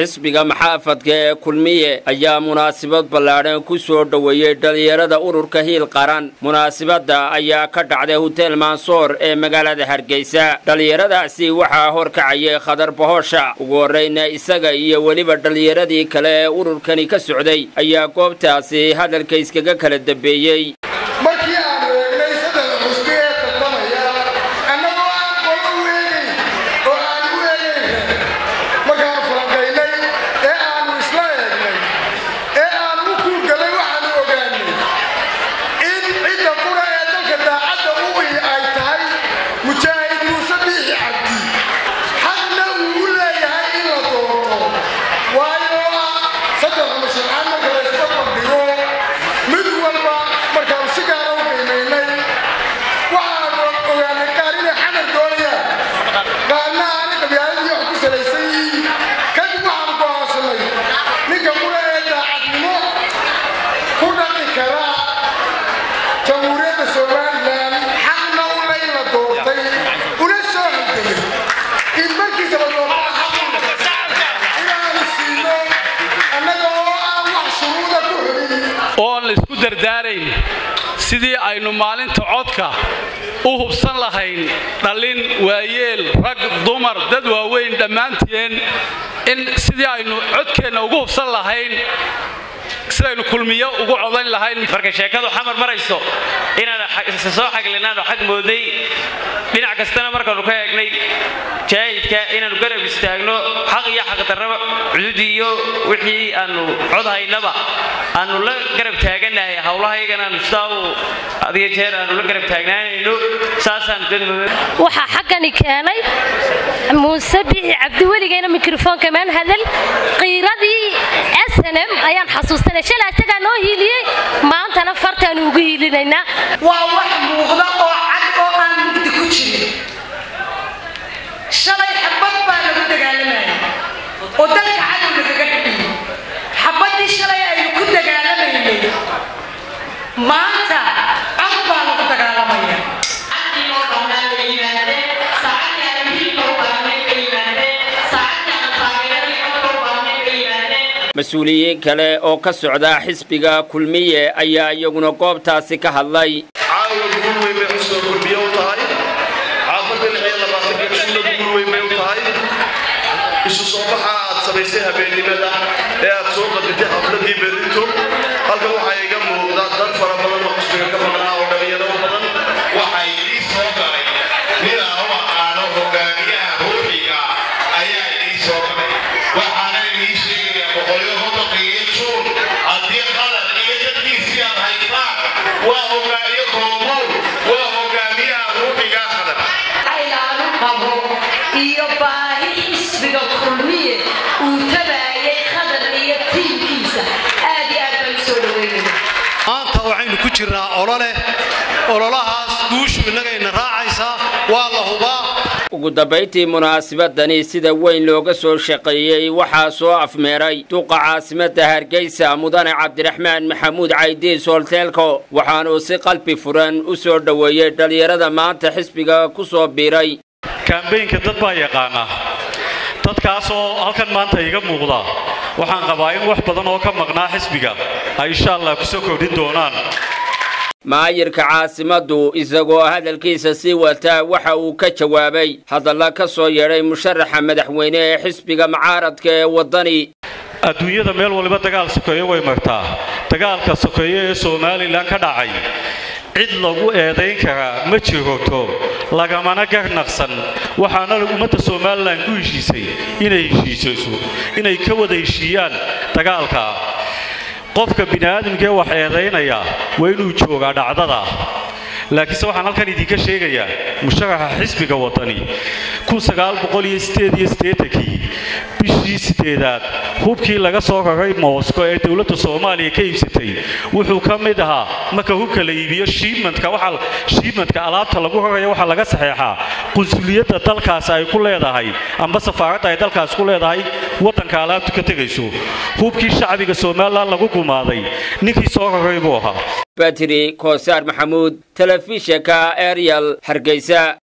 xisbiga maxaafadka ee kulmiye ayaa munaasabad ballaadhan ku soo dhoweeyey dhallinyarada ururka hiil qaran munaasabadda ayaa ka dhacday hotel mansoor ee magaalada hargeysa dhallinyaradaasi waxaa horkacayay khadar bahoosha ugu horreyna isaga iyo weliba dhallinyaradii kale ee ururkani ka socday ayaa goobtaasi hadalka iskaga kala dambeeyey markii aanu eegnay saddex xusbi ee tartamaya annagoo aan qolo u eegayn oo aan u eegayn markaanu falanqaynay ee aanu isla eegnay ee aanu u kuurgalay waxaanu ogaanay in cidda qura ee dalka daacadda u ihi ay tahay mujaahid muuse biixi cabdi xaqna uu u leeyahay in la doorto waayo ah saddex masharxaan marka la isla bandhigo mid walba markaanu si gaara u qiimaynay waxaanu ogaanay qaar inay xamar doonayaan qaarna aanay qabyaaladii wax ku salaysan yihiin kadib waxaanu go'aansanay ninka qura ee daacadnimo ku dhaqi kara jamhuuriyadda somalilan xaqna u le in la doortay una soo halgamay in markiisa la doortana xaq u leh inaanu siino annaga oo aan wax shuruuda ku xulin oon la isku dardaarayn sidii aynu maalinta codka u hubsan lahayn dhallin waayeel rag dumar dad waaweyn dhammaanteen in sidii aynu codkeenna ugu hubsan lahayn sidaynu kulmiyo ugu codayn lahayn marka sheekadu xamar marayso inaan isa soo xaglinaano xag mooday dhinac kastana markaanu ka eegnay jaahidka inaanu garab istaagno xaq iyo xaqdarraba cududi iyo wixii aanu cod haynaba aanu la garab taaganahay howlahaygana aanu sidaa u adiga jeer aanu la garab taagnaanayno saasaan dadmooda waxaa xaggani keenay muuse bixi cabdi weligayna mikrofoonka maan hadal qiiradii snm ayaan xasuustanay shalay isagaa noo hiiliyey maantana fartaanu ugu hiilinaynaa waa wax muuqda oo cad oo aan mugdi ku jirin shalay xabad baa lagu dagaalamayay oo dalka cadow lagaga dhiciyey xabaddii shalay aynu ku dagaalamaynay maanta cod baa lagu dagaalamaya mas-uuliyiin kale oo ka socda xisbiga kulmiye ayaa iyaguna goobtaasi ka hadlay caawa guul weyn bay xusoo kulmiye u tahay xaafadda lix iyo labaatanka jumla guul weyn bay u tahay isu soo baxa aad samaysay habeennimada ee aad soo qadintay xafladii berrito halkan waxaa iga muuqda dad fara badan oo xusbiga ka maqnaa oo dhalinyaro badan waxaa idii soo galay ninaa u aqaano hogaamiyaha ruuxiga ayaa idii soo galay waxaana idii sheegaya boqolyo hodoqiyo juun haddii qalad iyo dadkiisii aad haysaan waa hogaamiye koomow waa hogaamiyaha ruuxiga qadan aylaanu qabo iyo baahi xisbiga kulmiye uu tabaayay khadar iyo tiimkiisa aad iyo aad baan usoo dhaweynayna maanta waxaynu ku jirnaa olole ololahaas guushu innagayna raacaysaa waa la hubaa ugu dambayntii munaasabadani sida weyn looga soo shaqeeyey waxaa soo afmeeray duqa caasimadda hargeysa mudane cabdiraxmaan maxamuud caydiis hoolteelko waxaanuu si qalbi furan u soo dhoweeyey dhallinyarada maanta xisbiga ku soo biiray kaambeynka dad baa yaqaana dadkaasoo halkan maanta iga muuqda waxaan qabaa in wax badan oo ka maqnaa xisbiga ay insha allah ku soo kordhin doonaan maayirka caasimaddu isagoo hadalkiisa sii wataa waxa uu ka jawaabay hadalla ka soo yeedhay musharaxa madaxweyne ee xisbiga mucaaradka ee waddani adduunyada meel waliba dagaal sokeeye way martaa dagaalka sokeeye ee somalilan ka dhacay cid lagu eedayn karaa ma jiroto lagamana garnaqsan waxaana ummadda somalilan ku heshiisay inay heshiisayso inay ka wada heshiiyaan dagaalka qofka bini'aadamkee wax eedaynaya waa inuu joogaa dhacdada laakiinse waxaan halkan idinka sheegayaa musharaxa xisbiga waddani kii bishii sideedaad hubkii laga soo raray moosko ee dowladda soomaaliya ka iibsatay wuxuu ka mid ahaa marka hubka la iibiyo shiibmantka waxa shiibmantka alaabta lagu raraya waxaa laga saxeexaa qunsuliyadda dalkaas ay ku leedahay amba safaaradda ay dalkaas ku leedahay waddanka alaabtu ka tegayso hubkii shacbiga somalilan lagu gumaaday ninkii soo raray buu ahaa batri koosaar maxamuud telefishinka ariel hargeysa